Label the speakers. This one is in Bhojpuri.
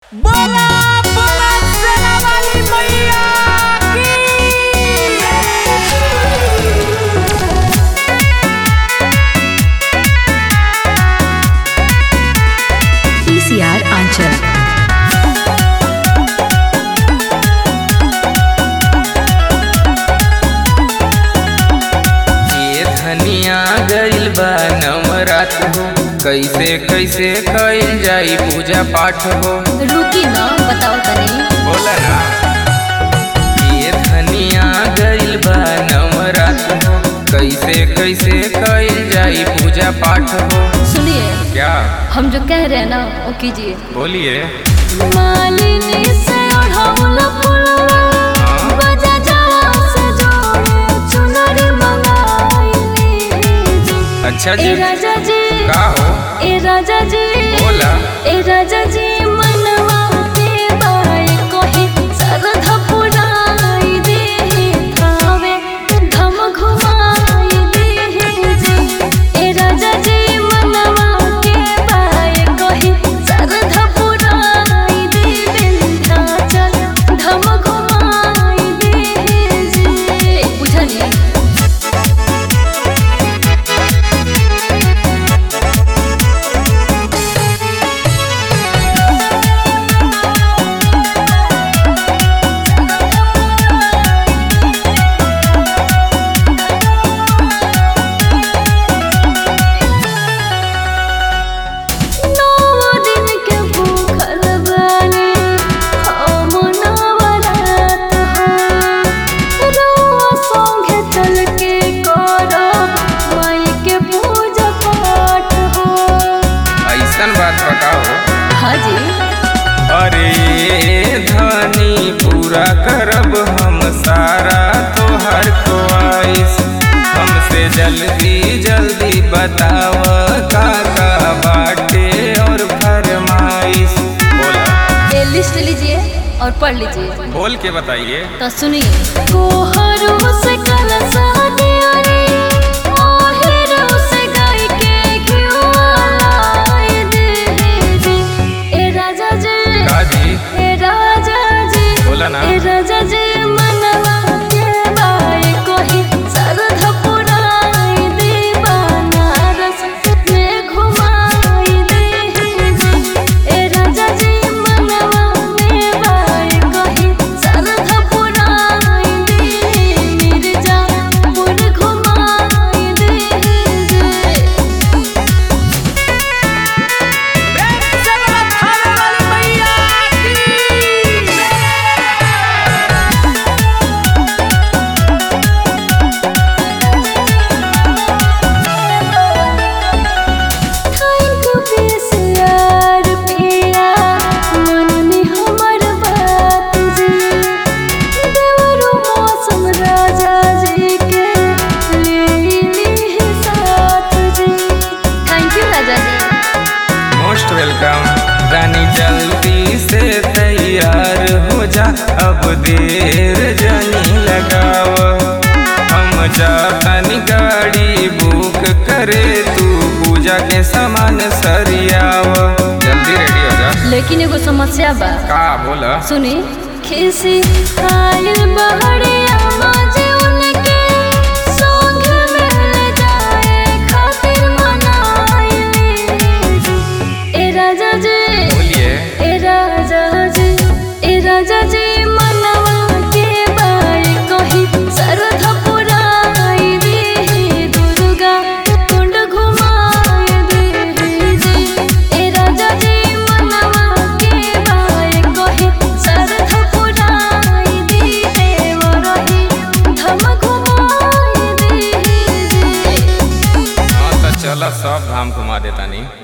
Speaker 1: बोला बोला सेना वाली मैया की
Speaker 2: PCR Anchal.
Speaker 3: ये धनिया गइल बा नवरात हो कैसे कैसे कइल जाई पूजा पाठ हो
Speaker 4: रुकी ना बताओ तनी
Speaker 3: बोला ना ये धनिया गइल बा नवरात हो कैसे कैसे कइल जाई पूजा पाठ हो
Speaker 4: सुनिए
Speaker 3: क्या
Speaker 4: हम जो कह रहे हैं ना वो कीजिए
Speaker 3: बोलिए
Speaker 4: मालिनी से ओढ़ौला फुलवा,
Speaker 3: हाँ।
Speaker 4: बजा जवा से जोड़े चुनरी मंगाइली जी।
Speaker 3: अच्छा
Speaker 4: ए
Speaker 3: जी
Speaker 4: राजा जी
Speaker 3: का हो
Speaker 4: ए राजा जी
Speaker 3: बोला
Speaker 4: ए राजा जी मनवा के बाई कोही सरधा पुराई दे थावे धम घुमाई दे जी ए राजा जी मनवा के बाई कोही सरधा पुराई दे विंध्याचल धम घुमाई दे जी बुझनी नौ दिन के भूखल बानी हम नवरात हो रउआ संगे चल के करब माई के पूजा पाठ हो
Speaker 3: ऐसन बात बताओ
Speaker 4: हाँ जी
Speaker 3: अरे धनी पूरा करब हम सारा तोहर ख्वाहिश हमसे जल्दी जल्दी बताव का का बाटे और फरमाइश बोला
Speaker 4: ये लिस्ट लीजिए और पढ़ लीजिए
Speaker 3: बोल के बताइए
Speaker 4: तो सुनिए कोहरू से कल सादिया रे ओहिरो से गाय के घिउआ लाई दे जी ए राजा जी
Speaker 3: काजी
Speaker 4: ए राजा जी
Speaker 3: बोला ना
Speaker 4: ए राजा जी मनवा के बाई कोही सरध पुराई दे बनारस में घुमाई दे जी ए राजा जी मनवा के बाई कोही सरध पुराई दे मिर्जापुर घुमाई दे जी
Speaker 1: प्रेम से बोला थाने वाली मैया की
Speaker 4: थैंक बेसियार पिया मननी हमर बात जी देवरो मौसम राजा जी के ले ली साथ जी थैंक यू राजा जी
Speaker 3: मोस्ट वेलकम रानी जल्दी से तैयार हो जा अब देर जनी लगाव हम जातनी गाड़ी बुक करे तू पूजा के सामान सरियाव जल्दी रेडी हो जा
Speaker 4: लेकिन एगो समस्या बा
Speaker 3: का बोला
Speaker 4: सुनी खिसी आयल बहड़िया माजे उनके संग मिल जाए खातिर मनाइली ए राजा जी
Speaker 3: बोलिए
Speaker 4: ए राजा जी ए राजा जी मनवा के बाई कोही सरध पुराई दे दुर्गा कुंड घुमाई दे जी ए राजा जी मनवा के बाई कोही सरध पुराई दे देवरही धम घुमाई दे जी
Speaker 3: हाँ तो चलो सब धाम घुमा देता नहीं